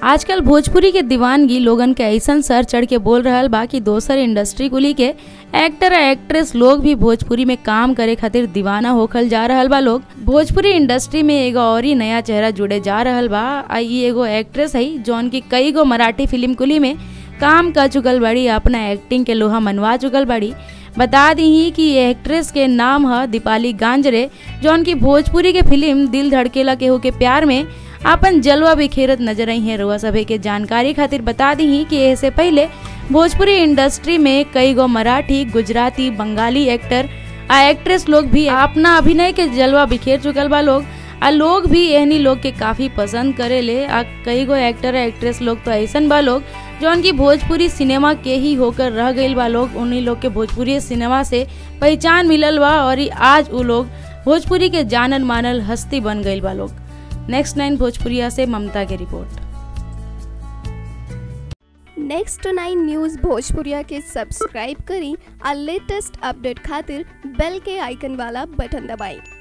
आजकल भोजपुरी के दीवानगी लोगन के ऐसन सर चढ़ के बोल रहल बा कि दोसर इंडस्ट्री कुली के एक्टर आ एक्ट्रेस लोग भी भोजपुरी में काम करे खातिर दीवाना होखल जा रहल बा लोग भोजपुरी इंडस्ट्री में एगो और ही नया चेहरा जुड़े जा रहल बा आ ई एगो एक्ट्रेस है जौन की कई गो मराठी फिल्म कुली में काम कर चुकल बड़ी अपना एक्टिंग के लोहा मनवा चुकल बड़ी बता दी कि ये एक्ट्रेस के नाम है दीपाली गांजरे जौन की भोजपुरी के फिल्म दिल धड़केला के हो के प्यार में अपन जलवा बिखेरत नजर आई है रुआ सभे के जानकारी खातिर बता दी कि इससे पहले भोजपुरी इंडस्ट्री में कई गो मराठी गुजराती बंगाली एक्टर आ एक्ट्रेस लोग भी अपना अभिनय के जलवा बिखेर चुकल बा लोग आ लोग भी एहनी लोग के काफी पसंद करे ले आ कई गो एक्टर आ एक्ट्रेस लोग तो ऐसन बा लोग जौन की भोजपुरी सिनेमा के ही होकर रह गईल बा लोग उन्हीं लोग के भोजपुरी सिनेमा से पहचान मिलल बा और ई आज उ लोग भोजपुरी के जानल मानल हस्ती बन गईल बा लोग नेक्स्ट नाइन भोजपुरिया से ममता की रिपोर्ट नेक्स्ट नाइन न्यूज़ भोजपुरिया के सब्सक्राइब करी और लेटेस्ट अपडेट खातिर बेल के आइकन वाला बटन दबाएं